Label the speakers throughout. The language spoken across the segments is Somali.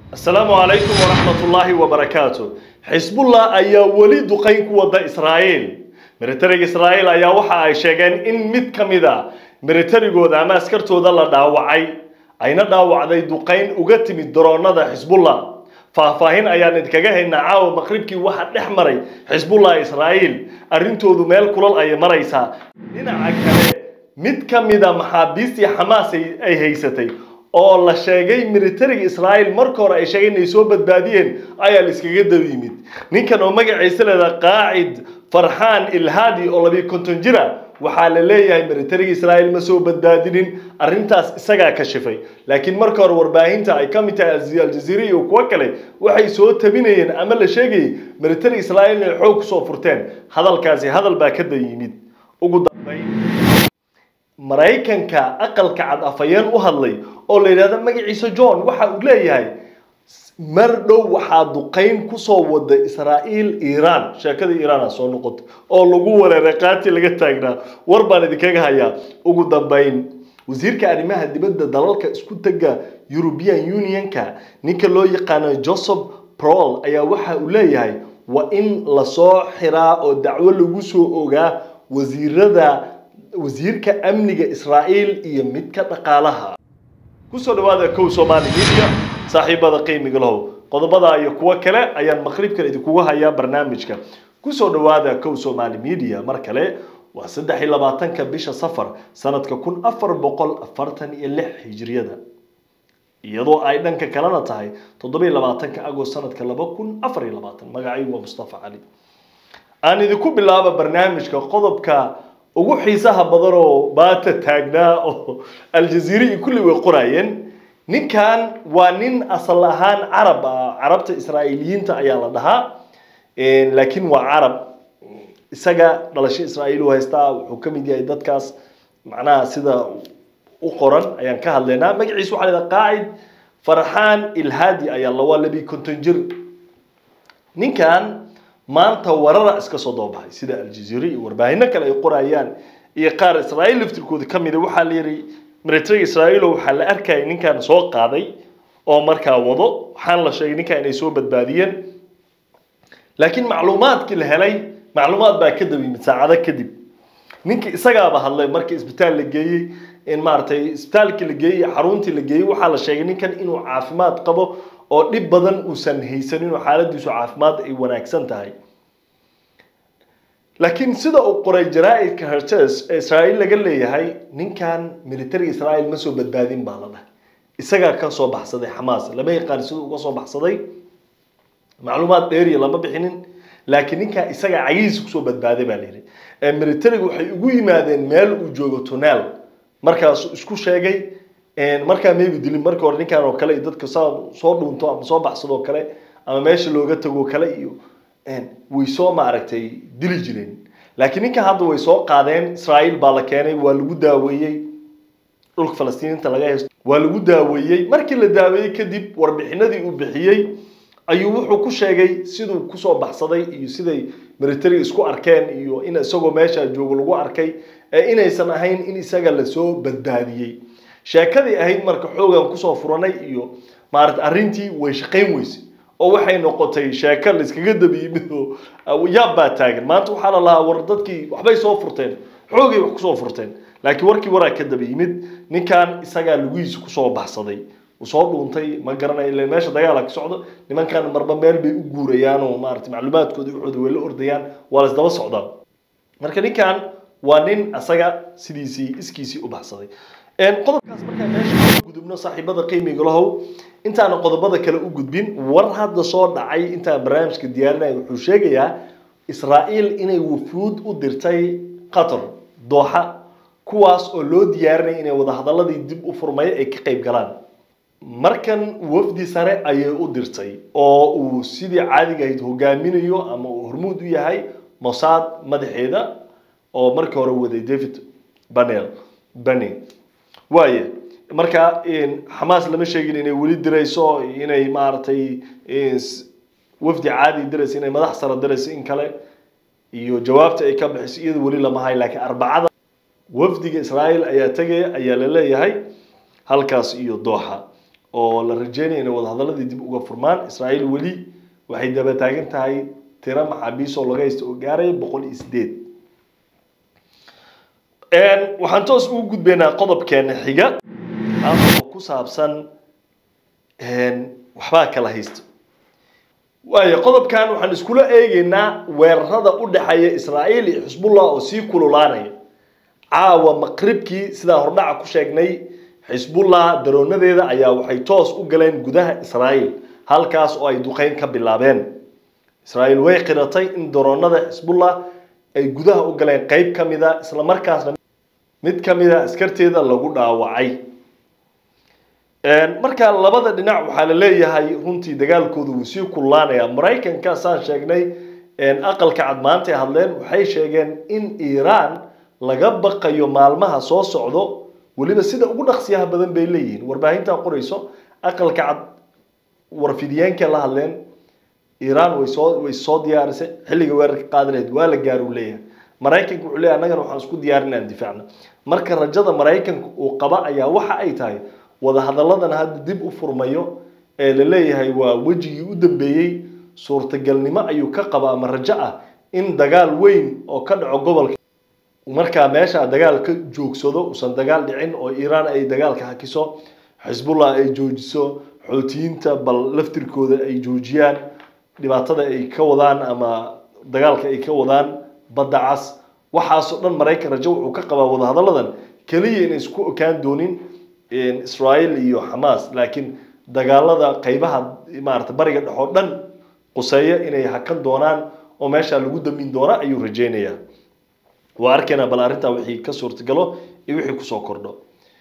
Speaker 1: asalaamu calaykum waraxmatullaahi wabarakaatu xisbullah ayaa weli duqayn ku wada israa'iil militariga israa'iil ayaa waxa ay sheegeen in mid ka mid a militarigooda ama askartooda la dhaawacay ayna dhaawacday duqayn uga timid daroonada xisbullah faahfaahin ayaan idinkaga haynaa caawa maqribkii waxa dhex maray xisbullah israa'iil arrintoodu meel kulal ayay maraysaa dhinaca kale mid ka mida maxaabiistii xamaas ay haysatay oo la sheegay militariga israa'iil marka hore ay sheegeen inay soo badbaadiyeen ayaa la iskaga daba yimid ninkan oo magaciisa leedaha qaacid farxaan ilhaadi oo labiyo konton jira waxaa la leeyahay militariga israa'iil ma soo badbaadinin arrintaas isagaa ka shifay laakiin marka hore warbaahinta ay ka mid tahay aljaziira iyo kuwo kale waxay soo tabinayeen ama la sheegayay militariga israa'iil inay xoog kusoo furteen hadalkaasi hadal baa ka daba yimid ugu dambayn maraykanka aqalka cad afayeen u hadlay oo la yidhahdo magaciisa john waxa uu leeyahay mar dhow waxaa duqayn kusoo wada israa'iil iiraan sheekada iiraana soo noqotay oo lagu wareeray qaati laga taagnaa war baan idinkaga hayaa ugu dambayn wasiirka arrimaha dibadda dalalka isku tega european unionka ninka loo yaqaano joseph prol ayaa waxa uu leeyahay waa in lasoo xiraa oo dacwo lagu soo ogaa wasiirada wasiirka amniga israa'iil iyo midka dhaqaalaha kusoo dhawaada kow soomaali media saaxiibada qiimiga lahow qodobada iyo kuwo kale ayaan maqribkan idinkugu hayaa barnaamijka kusoo dhawaada kow soomaali media mar kale waa saddex iyo labaatanka bisha safar sanadka kun afar boqol afartan iyo lix hijriyada iyadoo ay dhanka kalena tahay toddobiyo labaatanka agost sanadka laba kun afar iyo labaatan magacaygu waa mustafa cali aan idinku bilaaba barnaamijka qodobka ugu xiisaha badan oo baata taagnaa oo aljaziira iyo kulli way qoraayeen ninkan waa nin asal ahaan carab ah carabta israa'iiliyiinta ayaa la dhahaa laakiin waa carab isaga dhalasho israa'iil u haystaa wuxuu ka mid yahay dadkaas macnaha sida u qoran ayaan ka hadlaynaa magaciisa waxaa la qaacid farxaan ilhaadi ayaa la waa labi konton jir ninkan maanta warara iska soo doobaxay sida aljaziira iyo warbaahino kale ay qorayaan iyo qaar israa'iil laftirkooda ka mida waxaa la yidhi militariga israa'iil waxaa la arkaya ninkan soo qaaday oo markaa wado waxaan la sheegay ninkan inay soo badbaadiyeen laakiin macluumaadkii la helay macluumaad baa ka daba yimid saacado kadib ninkii isagaaba hadlay markii isbitaal la geeyey in maaragtay isbitaalkii la geeyey xaruntii la geeyey waxaa la sheegay ninkan inuu caafimaad qabo oo dhib badan uusan haysanin oo xaaladiisu caafimaad ay wanaagsan tahay laakiin sida uu qoray jaraa-idka hertes ee israa'iil laga leeyahay ninkan militariga israa'iil ma soo badbaadin baa la dhahay isagaa ka soo baxsaday xamaas lama yaqaan siduu uga soo baxsaday macluumaad dheeriya lama bixinin laakiin ninkaa isagaa cagihiisa kusoo badbaaday baa layidhi militariga waxay ugu yimaadeen meel uu joogo tunaal markaasuu isku sheegay markaa mayba dilin marka hore ninkan oo kale iyo dadka saa soo dhuunto ama soo baxsadoo kale ama meesha looga tago kale iyo way soo maaragtay dili jireen laakiin ninkan hadda way soo qaadeen israa'iil baa la keenay waa lagu daaweeyey dhulka falastiiniinta laga haysto waa lagu daaweeyey markii la daaweeyey kadib warbixinadii uu bixiyey ayuu wuxuu ku sheegay siduu kusoo baxsaday iyo siday militariga isku arkeen iyo in isagoo meesha joogo lagu arkay ee inaysan ahayn in isaga lasoo badbaadiyey sheekadii ahayd marka xoogan kusoo furanay iyo maarata arrintii way shaqayn weysay oo waxay noqotay sheeko la iskaga daba yimid oo yaab baa taagan maanta waxaa la lahaa war dadkii waxbay soo furteen xoogay wax kusoo furteen laakiin warkii waraa ka daba yimid ninkan isagaa lugihiisa kusoo baxsaday uu soo dhuuntay ma garanayo ila meesha dagaala ka socdo nimankan marba meel bay u guurayaan oo maarata macluumaadkooda waxooda way la ordayaan waa la isdaba socdaan marka ninkan waa nin asaga sidiisii iskiisii u baxsaday qodobkaas markaa meesha gudubno saaxiibada qiimiga lahow intaana qodobada kale u gudbin war hadda soo dhacay intaan barnaamijka diyaarinaya wuxuu sheegayaa israa'iil inay wufuud u dirtay qatar dooxa kuwaas oo loo diyaarinaya inay wadahadaladii dib u furmay ay ka qayb galaan markan wafdi sare ayay u dirtay oo uu sidii caadiga ahayd hogaaminayo ama uu hormuud u yahay mossad madaxeeda oo markii hore waday david banel bane waaye marka xamaas lama sheegin inay weli dirayso inay maaragtay wafdi caadi dirayso inay madax sare dirayso in kale iyo jawaabta ay ka bixiso iyada weli lama hayo laakiin arbacada wafdiga israa'iil ayaa tegaya ayaa la leeyahay halkaas iyo dooxa oo la rajeynaya inay wadahadaladii dib uga furmaan israa'iil weli waxay daba taagan tahay tiro maxaabiis oo laga haysta oo gaaraya boqol iyo sideed waxaan toos ugu gudbaynaa qodobkeena xiga oo ku saabsan waxbaa kala haysta waayo qodobkan waxaan iskula eegaynaa weerarada u dhexeeya israa'iil iyo xisbullah oo sii kululaanaya caawa maqribkii sidaan hordhaca ku sheegnay xisbullah daroonadeeda ayaa waxay toos u galeen gudaha israa'iil halkaas oo ay duqeyn ka bilaabeen israa'iil way qiratay in daroonada xisbullah ay gudaha u galeen qeyb ka mida isla markaasna mid ka mida askarteeda lagu dhaawacay marka labada dhinac waxaa la leeyahay runtii dagaalkooda wuu sii kululaanaya maraykanka saan sheegnay aqalka cad maantay hadleen waxay sheegeen in iiraan laga baqayo maalmaha soo socdo weliba sida ugu dhaqsiyaha badan bay leeyihiin warbaahintaa qorayso aqalka cad warfidiyeenkay la hadleen iiraan way soo way soo diyaarisay xilliga weerarka qaadi lahayd waa la gaar uu leeyahay maraykanka wuxuu leeyahay annagana waxaan isku diyaarin inaan difaacno marka rajada maraykanka uu qaba ayaa waxa ay tahay wadahadalladan hadda dib u furmayo ee la leeyahay waa wejigii u dambeeyey suurtagalnimo ayuu ka qaba ama rajo ah in dagaal weyn oo ka dhaco gobolka markaa meesha dagaal ka joogsado uusan dagaal dhicin oo iiraan ay dagaalka hakiso xisbullah ay joojiso xootiyiinta bal laftirkooda ay joojiyaan dhibaatada ay ka wadaan ama dagaalka ay ka wadaan badda cas waxaasoo dhan maraykan rajo wuxuu ka qabaa wadahadalladan keliya inay isku okaan doonin israa'iil iyo xamaas laakiin dagaalada qaybaha maarata bariga dhexoo dhan quseeya inay hakan doonaan oo meeshaa lagu damin doona ayuu rajeynayaa waa arkaynaa bal arrintaa wixii ka suurtagalo iyo wixii kusoo kordho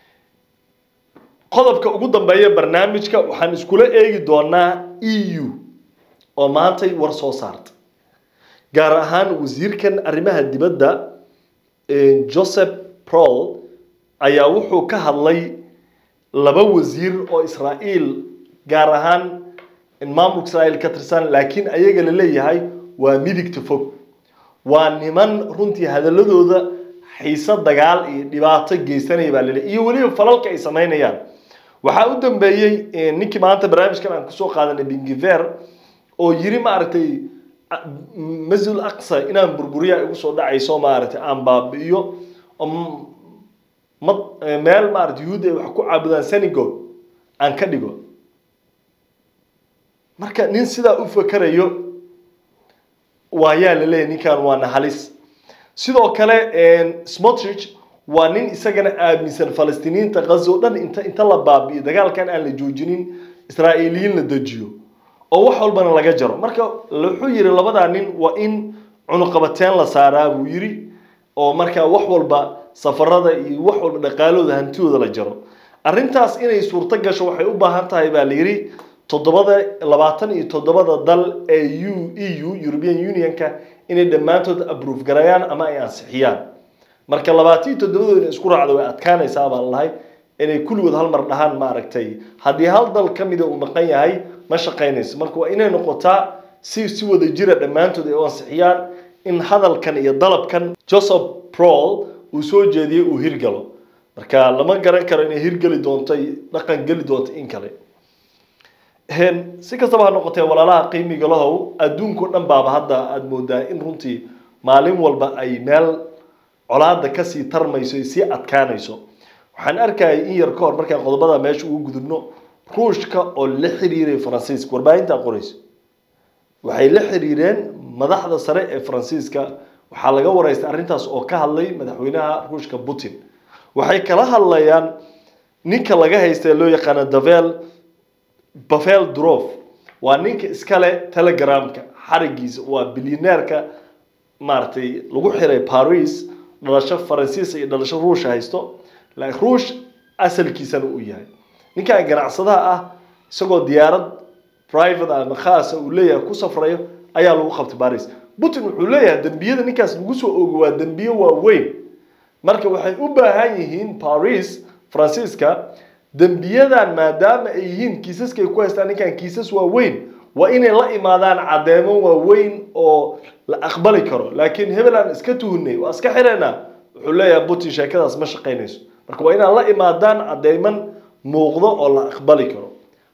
Speaker 1: qodobka ugu dambeeya barnaamijka waxaan iskula eegi doonaa e u oo maantay war soo saarta gaar ahaan wasiirkan arrimaha dibadda joseph prol ayaa wuxuu ka hadlay laba wasiir oo israa'iil gaar ahaan maamulka israa'iil ka tirsan laakiin ayaga la leeyahay waa midigta fog waa niman runtii hadaladooda xiise dagaal iyo dhibaato geysanaya baa laleeyahy iyo weliba falalka ay samaynayaan waxaa u dambeeyey ninkii maanta barnaamijkan aan kusoo qaadanay bingiver oo yiri maaragtay masjid aqsa inaan burburiya igu soo dhacayso maaragtay aan baabi'iyo ma meel maarata yuhuud ay wax ku caabudaan senegal aan ka dhigo marka nin sidaa u fakerayo waayaa la leeyahy ninkan waana halis sidoo kale smotrich waa nin isagana aaminsan falastiiniyiinta ghazo o dhan inta inta la baabi'iyo dagaalkan aan la joojinin israa'iiliyiin la dejiyo oo wax walbana laga jaro marka wuxuu yidhi labadaa nin waa in cunuqabateen la saaraa buu yidhi oo markaa wax walba safarada iyo wax walba dhaqaalooda hantidooda la jaro arrintaas inay suurto gasho waxay u baahan tahay baa la yidhi toddobada labaatan iyo toddobada dal ee u e u european unionka inay dhammaantood aprove garayaan ama ay ansixiyaan marka labaatan iyo toddobadooda inay isku raacdo way adkaanaysaa baan lahay inay kulligood hal mar dhahaan maaragtay haddii hal dal ka mida uu maqan yahay ma shaqaynayso marka waa inay noqotaa si si wada jira dhammaantood ay u ansixiyaan in hadalkan iyo dalabkan joseph prol uu soo jeediyey uu hirgalo marka lama garan karo inay hirgeli doonto dhaqan geli doonto in kale si kastaba ha noqotee walaalaha qiimiga lahow adduunkao dhan baaba hadda aada moodaa in runtii maalin walba ay meel colaada kasii tarmayso ay sii adkaanayso waxaan arkayay in yar ka hor markaan qodobada meesha ugu gudubno ruushka oo la xiriiray faransiiska warbaahintaa qorayso waxay la xiriireen madaxda sare ee faransiiska waxaa laga waraystay arrintaas oo ka hadlay madaxweynaha ruushka putin waxay kala hadlayaan ninka laga haysta ee loo yaqaano davel bavel drof waa ninka iskale telegramka xarigiisa waa bilyaneerka maaragtay lagu xiray paris dhalasho faransiisa iyo dhalasho ruusha haysto ruush asalkiisana uu yahay ninkan ganacsadaha ah isagoo diyaarad private ama khaasa uu leeyahay ku safrayo ayaa lagu qabtay baris putin wuxuu leeyahay dembiyada ninkaas lagu soo oogo waa dembiye waaweyn marka waxay u baahan yihiin paris faransiiska dembiyadan maadaama ay yihiin kiisaska ay ku haystaan ninkan kiisas waaweyn waa inay la imaadaan caddeemo waaweyn oo la aqbali karo laakiin hebel aan iska tuhnay waa iska xireynaa wuxuu leeyahay putin sheekadaas ma shaqaynayso marka waa inaan la imaadaan cadeyman muuqdo oo la aqbali karo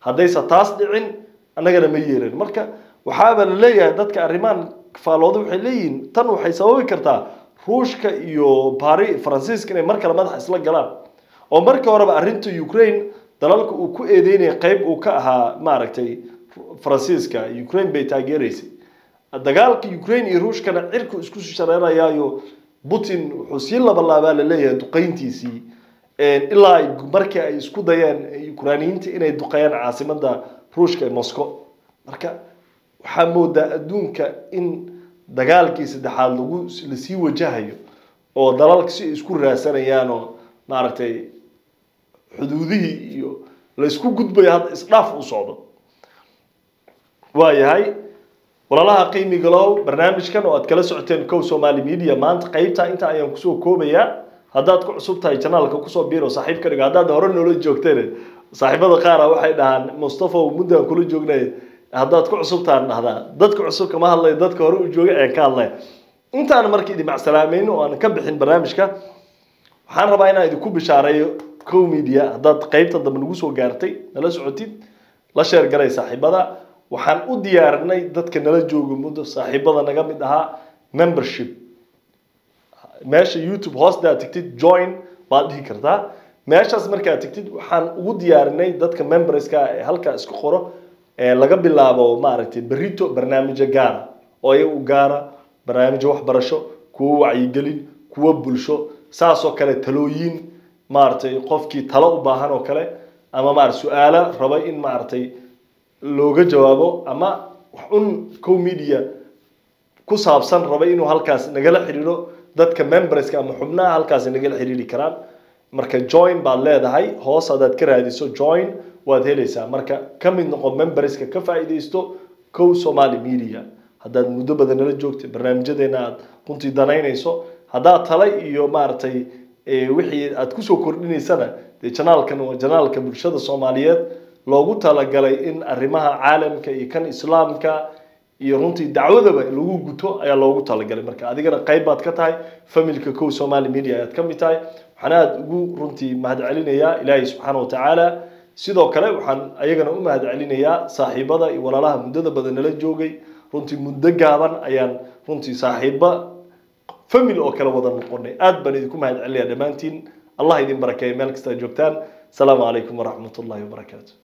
Speaker 1: haddayse taas dhicin annagana ma yeelin marka waxaaba la leeyahay dadka arrimahan faalooda waxay leeyihiin tan waxay sababi kartaa ruushka iyo bari faransiiska inay mar kale madaxa isla galaan oo markii horeba arrinta ukraine dalalka uu ku eedeynaya qayb uu ka ahaa maaragtay faransiiska ukraine bay taageeraysay dagaalka ukraine iyo ruushkana cirku isku shareerayaayo putin wuxuu sii labalaabaa la leeyahay duqayntiisii ilaa markii ay isku dayeen ukrainiyiinta inay duqeeyaan caasimada ruushka ee moscow marka waxaa moodaa adduunka in dagaalkii saddexaad lagu lasii wajahayo oo dalalka si ay isku raasanayaan oo maaragtay xuduudihii iyo la isku gudbayo hadda isdhaaf u socdo waayahay walaalaha qiimiga low barnaamijkan oo aad kala socoteen cow somali media maanta qeybta inta ayaan kusoo koobayaa haddaad ku cusub tahay janaalka kusoo biiro saaxiib ka dhigo haddaad hore noola joogteen saaxiibada qaara waxay dhahaan mustafa muddaan kula joognay haddaad ku cusubtaan dhahdaa dadka cusub kama hadlayo dadka hore u joogay ayaan ka hadlaya intaan marka idin macsalaameyn oo aan ka bixin barnaamijka waxaan rabaa inaan idinku bishaareeyo cow media haddaad qeybta dambe nagu soo gaartay nala socotid la sheer garay saaxiibada waxaan u diyaarinay dadka nala jooga muddo saaxiibada naga mid ahaa membership meesha youtube hoostaad tigtid join baad dhihi kartaa meeshaas markaad tigtid waxaan ugu diyaarinay dadka memberska ee halkaa isku qoro ee laga bilaabo maaragtay berito barnaamijyo gaara oo iyaga u gaara barnaamijyo waxbarasho kuwo wacyigelin kuwo bulsho saasoo kale talooyin maaragtay qofkii talo u baahan oo kale ama maarata su-aalo raba in maaragtay looga jawaabo ama wax un cow media ku saabsan raba inuu halkaas nagala xiriiro dadka memberska ama xubnaha halkaas nagala xiriiri karaan marka join baad leedahay hoos haddaad ka raadiso join waad helaysaa marka ka mid noqo memberska ka faa'iidaysto cow somali media haddaad muddo badan nala joogta barnaamijyadeena aad runtii danaynayso haddaad tala iyo maaragtay wixii aad kusoo kordhinaysana dee janaalkan waa janaalka bulshada soomaaliyeed loogu talagalay in arrimaha caalamka iyo kan islaamka iyo runtii dacwadaba lagu guto ayaa loogu talagalay marka adigana qayb baad ka tahay familka cow somali media ayaad ka mid tahay waxaan aada ugu runtii mahad celinayaa ilaahay subxaana wa tacaala sidoo kale waxaan ayagana u mahad celinayaa saaxiibada iyo walaalaha muddada badan nala joogay runtii muddo gaaban ayaan runtii saaxiiba famil oo kale wada noqonay aad baan idinku mahad celinayaa dhammaantiin allah idin barakeeya meel kasta joogtaan asalaamu calaykum waraxmat ullahi wabarakaatu